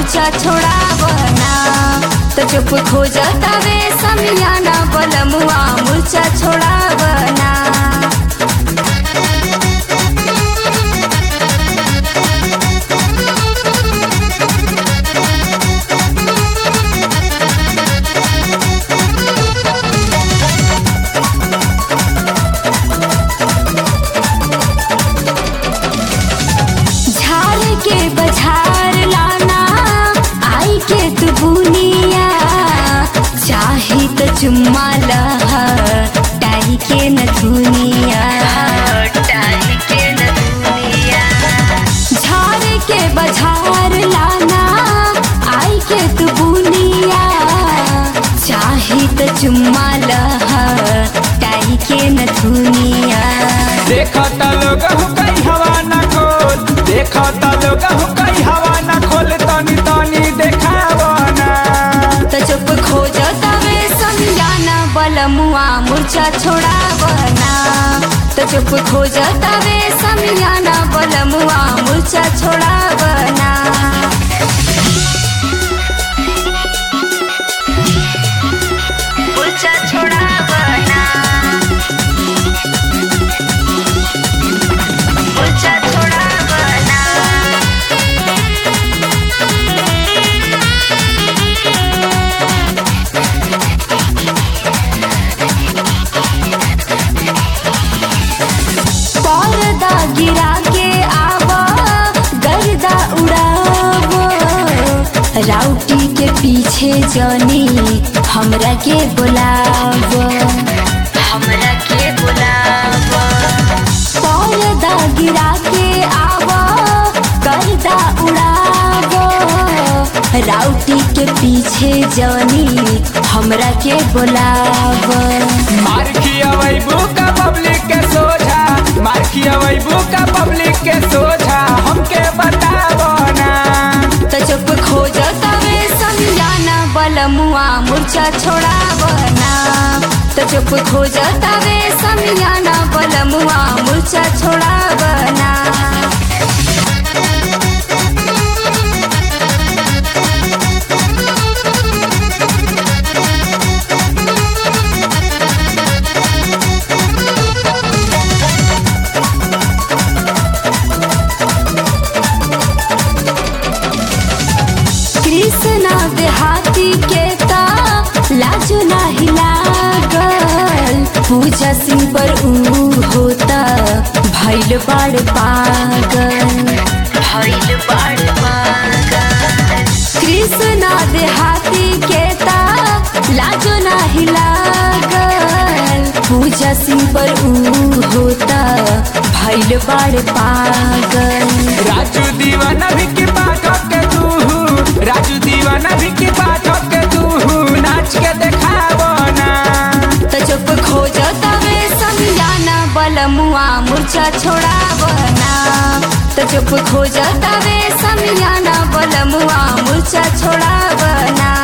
मूर्छा छोड़ावना तो चुप खो जातावे समियाना बलमुआ मूर्छा छोड़ावना झाड़ के बझार लाना आई के तू बुनिया चाही तो चुम्मा लह टाई के न दुनिया टाई के न दुनिया झाड़ के बझार लाना आई के तू बुनिया चाही तो चुम्मा लह टाई के न दुनिया देखत लोग हो कई हवा न खोल देखत लोग हो कई हवा न खोल तनी तनी देखावना तो चुप खो जातावे समझाना बलमुआ मूर्छा छोड़ावना तो चुप खो जातावे समझाना बलमुआ मूर्छा छोड़ावना मूर्छा छोड़ावना मूर्छा छोड़ावना पर्दा गिरा के आवा गर्दा उड़ावो राउटी के पीछे जनी हमरा के बुलावो हमरा के बुलावो पर्दा गिरा के आवा गर्दा उड़ावो राउटी के पीछे जनी हमरा के बुलावो मार खियवई बुका पब्लिक के सोझा मार खियवई बुका पब्लिक के सोझा हमके बतावना तो चुप खो जातावे समझाना बलमुआ मूर्छा छोड़ावना तो चुप खो जातावे समझाना बलमुआ मूर्छा छोड़ावना कृष्णा देहाती के ता लाजो नाही लागल पूजा सिंह पर ऊ होता भैल बाड़ पागल भैल बाड़ पागल कृष्णा देहाती के ता लाजो नाही लागल पूजा सिंह पर ऊ होता भैल बाड़ पागल राजू दीवाना भी की पाठक के तू राजू दीवाना भी की पाठक के तू नाच के देखावना तो चुप खो जातावे समझाना बलमुआ मूर्छा छोड़ावना तो चुप खो जातावे समझाना बलमुआ मूर्छा छोड़ावना